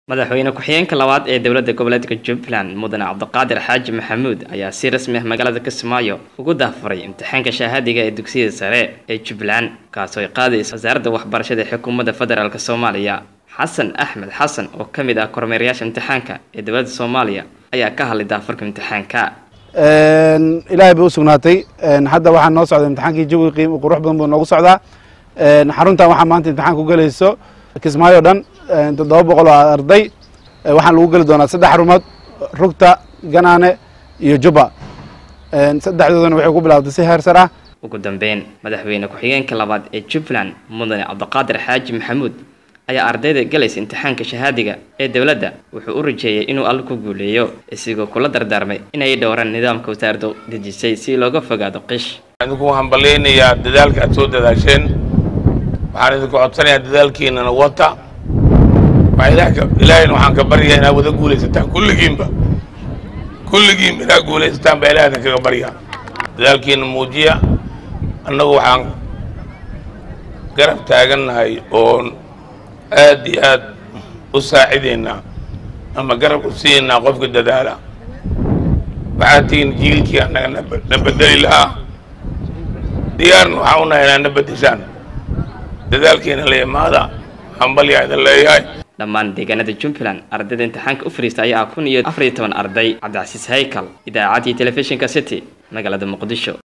madaxweyne ku-xigeenka labaad ee dowladda goboleedka jubbaland mudane cabdiqaadir xaaji maxamuud ayaa si rasmi ah magaalada kismaayo ugu daafuray imtixaanka shahaadiga ee dugsiyada sare ee jubbaland kaasoo ay qaadaysa wasaaradda waxbarashada ee xukuumadda federaalk soomaaliya xasan axmed xasan oo ka mid ah kormeerayaasha imtixaanka ee dowladda soomaaliya ayaa ka hadlay daafurka imtixaanka ilaahay bay u sugnaatay hadda waxaa noo socda imtixaankii jawi qiim qurux badan buu noogu socdaa xaruntan waxaa maanta imtixaan ku gelayso kismaayo dhan toddoba boqol oo arday waxaan lagu geli doonaa saddex xarumood rugta ganaane iyo jubba saddexdoodana waxay ku bilaabtay si heer sar ah ugu dambeyn madaxweyne ku-xigeenka labaad ee jubbaland mudane cabdiqaadir xaaji maxamuud ayaa ardayda galaysa imtixaanka shahaadiga ee dowladda wuxuu u rajeeyey inuu alle ku guuleeyo isigoo kula dardaarmay inay dhowraan nidaamka wasaaraddu dejisay si looga fogaado qish idinku waxaan ballaynayaa dadaalka aad soo dadaasheen waxaan idinku codsanayaa dadaalkiinana wata ilaahayna waxaan ka baryaa inaad wada guulaysataan kulligiinba kulligiinba inaad guulaysataan baa ilaah idinkaga baryaa dadaalkiina muujiya annagu waxaan garab taagannahay oon aad iyo aad u saacidaynaa ama garab u siinaynaa qofka dadaala waxaad tihiin jiilkii annaga na bedeli lahaa diyaarna waxaan unahay inaad na bedeshaan dadaalkiina la imaada hambalyaa idin leeyahay dhammaan deegaanada jubbaland ardayda imtixaanka u fariista ayaa ah kun iyo afar iyo toban arday cabdicasiis haykal idaacaddii telefishinka city magaalada muqdisho